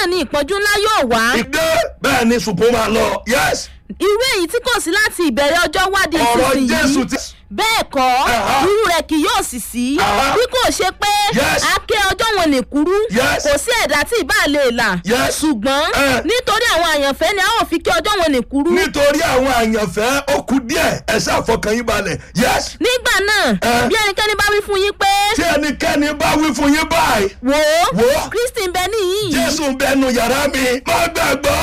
náà ni ìpọ́njú ńlá yóò wá ìdè bẹ́ẹ̀ ni ṣùgbọ́n máa lọ yes irú èyí tí kò sí láti ìbẹ̀rẹ̀ ọjọ́ wádìí ọ̀rọ̀ jésù ìsinsìnyí ti bẹ́ẹ̀ kọ́ Aha. irú rẹ̀ kì yóò sì sí Aha. bí kò ṣe pé Yes. àáké ọjọ́ wọn ní kúrú Yes. kò sí ẹ̀dá tí ìbá lè là Yes. ṣùgbọ́n Eh. nítorí àwọn àyànfẹ́ ni a ó fi kí ọjọ́ wọn ní kúrú nítorí àwọn àyànfẹ́ ó kù díẹ̀ ẹ ṣàfọkàn yín balẹ̀ yes nígbà náà Eh. bí ẹnikẹ́ni bá wí fún yín pé tí ẹnikẹ́ni bá wí fún yín báyìí wò Wò ó ó. kristi ń bẹ níyìn jésù ń bẹnu yàrá mi má gbàgbọ́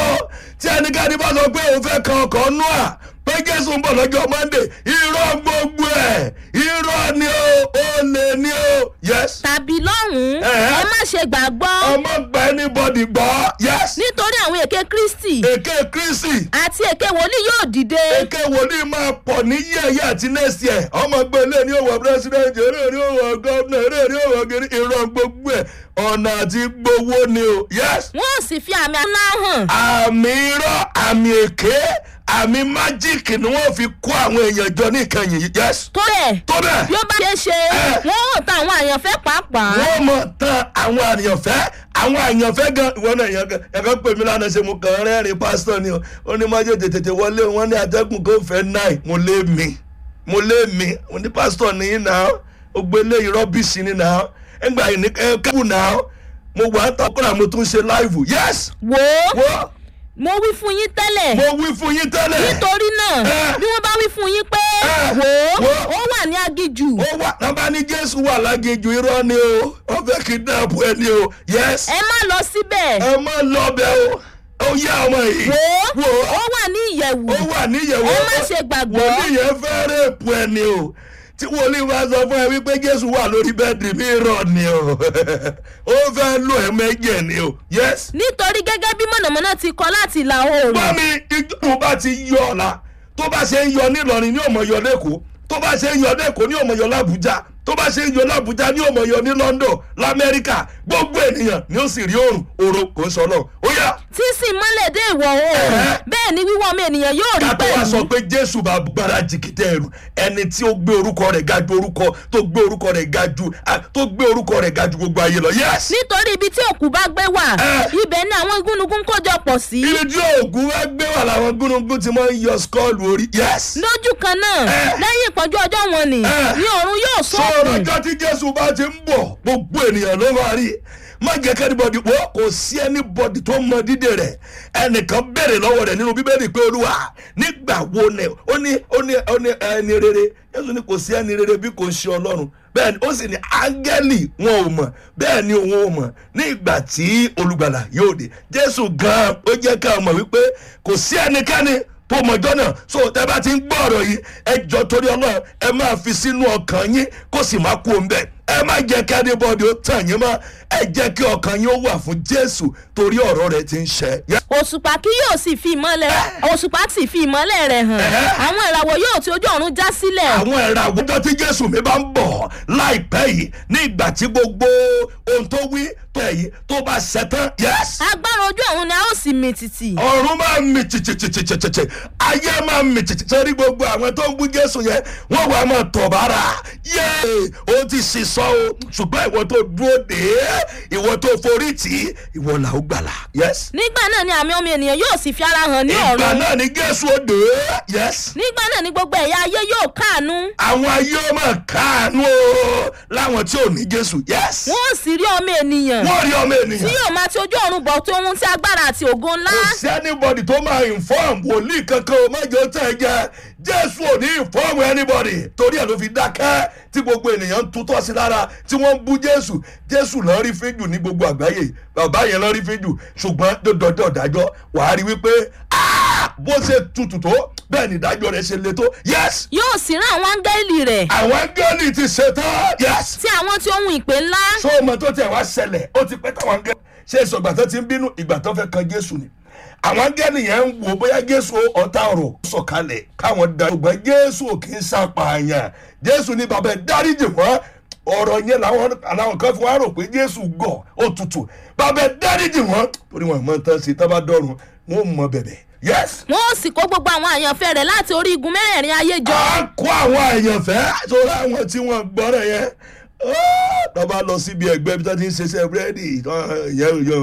tí ẹnikẹ́ni bá sọ pé òun fẹ́ kan ọkọ̀ nú à pé jésù ń bọ̀ lọ́jọ́ monday irọ́ gbogbo ẹ̀ irọ́ ni o ó lè ní o yes tàbí lọ́hùn-ún Eh. ẹ má ṣe gbàgbọ́ ọmọ gba anybody gbọ́ yes nítorí àwọn èké kristi èké kristi àti èké wòlíì yóò dìde èké wòlíì máa pọ̀ ní yẹ̀yẹ́ àti next year ọmọ gbé ilé ní òwò president eré ní òwò governor eré ní òwò gírí irọ́ gbogbo ẹ̀ ọ̀nà àti gbowó ni o yes wọn ò sì fi àmì ńlá hàn àmì irọ́ àmì èké àmì májíìkì ni wọ́n fi kó àwọn èèyàn jọ ní ìkànnì yìí yes tó rẹ̀ tó bẹ́ẹ̀ bí ó bá ṣe é ṣe Eh. wọn ò ta àwọn àyànfẹ́ pàápàá wọ́n mọ̀ tán àwọn àyànfẹ́ àwọn àyànfẹ́ gan ìwọ náà yẹn gan ẹ̀ka pè mí lánàá ṣe mo kàn ń rẹ́rìn pásítọ̀ ni o ó ní má jẹ́ tètè wọlé wọn ní atẹ́gùn kó fẹ́ náì mo lé mi mo lé mi mo ní pásítọ̀ nìyí náà ó gbé léyìí rọ́bìsì ni náà ẹgbà yìí ní kẹ́kẹ́ náà mo wà á tọkùnrin mo tún ṣe láìvù yes wò ó wo mo wí fún yín tẹ́lẹ̀ mo wí fún yín tẹ́lẹ̀ nítorí náà Eh. bí wọ́n bá wí fún yín pé Eh. wò ó Wò ó. ó wà ní agijù ó wà nàbà ní jésù wà lágéjù irọ́ ni o wọ́n fẹ́ kidnap ẹ ni o yes ẹ má lọ síbẹ̀ ẹ má lọ bẹ o ó yá ọmọ yìí wò ó wò ó ó wà ní ìyẹ̀wù ó wà níyẹ̀wò ẹ má ṣe gbàgbọ́ wòlíì yẹn fẹ́ rèépù ẹ ni o tí wòlíì bá sọ fún ẹ wípé jésù wà lórí bẹ́ẹ̀dì mi rọ̀ ni o ó fẹ́ lò ẹ mẹ́jẹ̀ ni o yes. nítorí gẹ́gẹ́ bí mọ̀nàmọ́ná ti kọ láti ìlà oòrùn bá mi ìjọba bá ti yọ ọ̀la tó bá ṣe ń yọ nílọrin ní ọmọ yọ lẹ́kọ̀ọ́ tó bá ṣe ń yọ lẹ́kọ̀ọ́ ní ọmọ yọ làbújá tó bá ṣe ń yọ làbújá ní ọmọ yọ ní london lamẹ́ríkà gbogbo ènìyàn ni ó sì rí òrùn òrò kò ń sọ náà ó yá tí sì mọ́lẹ̀ dé ìwọ̀ oòrùn Eh. bẹ́ẹ̀ ni wíwọ́ ọmọ ènìyàn yóò rí ká tó wá sọ pẹ̀lú pé jésù bá gbára jìkìtẹ ẹrù ẹni tí ó gbé orúkọ rẹ̀ ga ju orúkọ tó gbé orúkọ rẹ̀ ga ju ah, tó gbé orúkọ rẹ̀ ga ju gbogbo ayé lọ yes. nítorí ibi tí òkú bá gbé wà Eh. ibẹ̀ ni àwọn gúnugún kójọ pọ̀ sí ibi tí oògùn wá gbé wà láwọn gúnugún ti máa ń yọ skọ́ọ̀lù orí yes. lójú kan náà Eh. lẹ́yìn ìpọ́njú ọjọ́ wọn ni Eh. ní ọ̀run yóò sọ̀rọ̀ sọ̀rùn ọjọ́ tí jésù bá ti ń bọ̀ gbogbo ènìyàn ló máa rí má jẹ́ kẹ́nìbọ̀dì wọ́n kò sí ẹnìbọ̀dì tó mọ dídè rẹ̀ ẹnìkan béèrè lọ́wọ́ rẹ̀ nínú bíbélì pé olúwa nígbà wo ni ó ní ó ní ó ní ẹni rere jésù ní kò sí ẹni rere bí kò ń ṣe ọlọ́run bẹ́ẹ̀ ni ó sì ní áńgẹ́lì wọn ò mọ̀ bẹ́ẹ̀ ni òun ò mọ̀ ní ìgbà tí olùgbàlà yóò dé jésù gan-an ó jẹ́ ká mọ̀ wípé kò sí ẹnikẹ́ni tó mọjọ́ náà so tẹ bá ti ń gbọ́ ọ̀rọ̀ yìí ẹ jọ torí ọlọ́run ẹ máa fi sínú ọkàn yín kó sì máa kú òun bẹ́ẹ̀ ẹ má jẹ́ kí adébọ́dé ó tàn yín mọ́ ẹ jẹ́ kí ọkàn yín ó wà fún jésù torí ọ̀rọ̀ rẹ̀ ti ń ṣẹ. òṣùpá kí yóò sì fi ìmọ́lẹ̀ òṣùpá sì fi ìmọ́lẹ̀ rẹ̀ hàn Eh. àwọn ìràwọ̀ yóò ti ojú ọ̀run já sílẹ̀ àwọn ẹ̀rọ àwùjọ tí jésù mi bá ń bọ̀ láìpẹ́ yìí ní ìgbà tí gbogbo ohun tó wí tó ẹ̀yìn tó bá ṣẹtán yes agbára ojú ọ̀run ni a ó sì mì tìtì ọ̀run máa ń mì tìtìtìtìtìtì ayé máa ń mì tìtì sórí gbogbo àwọn tó ń bú jésù yẹn wọ́n wà máa tọ̀ bára yéé ó ti sì sọ o ṣùgbọ́n ìwọ tó dúró dé ìwọ tó forí tì í ìwọ là ó gbàlà yes. nígbà náà ni àmì ọmọ ènìyàn yóò sì fi ara hàn ní ìgbà ọ̀run náà ni jésù ó dé yes. nígbà náà ni gbogbo ẹ̀yà ayé yóò káàánú àwọn ayé ó máa káàánú o láwọn tí ò ní jésù yes. wọn ò sì rí ọmọ ènìyàn wọ́n rí ọmọ tí ènìyàn. yóò máa ti ojú ọ̀run bọ̀ tó ohun tí agbára àti ògo ńlá kò sí anybody tó máa inform wòlíì kankan o májò tẹ̀ jẹ́ jésù ò ní inform anybody torí ẹ̀ ló fi dákẹ́ tí gbogbo ènìyàn ń tutọ́ sí lára tí wọ́n ń bú jésù jésù lọ́ọ́ rí fíjù ní gbogbo àgbáyé bàbá yẹn lọ́ọ́ rí fíjù ṣùgbọ́n dọ́dọ̀ dájọ́ wàá rí wípé "Ah, bó ṣe tutù tó bẹ́ẹ̀ ni ìdájọ́ rẹ̀ ṣe le tó yes yóò sì rán àwọn áńgẹ́lì rẹ̀ àwọn áńgẹ́lì ti ṣetán yes tí àwọn tí ohun ìpè ńlá so ọmọ tó tẹ̀ wá ṣẹlẹ̀ ó ti pẹ́ táwọn áńgẹ́lì ṣe é sọ ìgbà tó ti ń bínú ìgbà tó fẹ́ kan jésù ni àwọn áńgẹ́lì yẹn ń wò bóyá jésù ọ̀tá ọ̀rọ̀ sọ̀kalẹ̀ káwọn da ṣùgbọ́n jésù ò kì í ṣàpààyàn jésù ní bàbá ẹ̀ dáríjì wọ́n ọ̀rọ̀ yẹn làwọn làwọn kan fi wá rò pé jésù gọ̀ ó tutù bàbá ẹ̀ dáríjì wọ́n torí wọn mọ̀ tán sí tábà dọ́run wọn ò mọ bẹ̀bẹ̀ yes. wọn ò sì kó gbogbo àwọn àyànfẹ́ rẹ̀ láti orí igun mẹ́rẹ̀ẹ̀rin ayé jọ a kó àwọn àyànfẹ́ sórí àwọn tí wọ́n gbọ́rọ̀ yẹn tọ́ba lọ síbi ẹgbẹ́ bí wọ́n ti ń ṣiṣẹ́ búrẹ́dì yẹn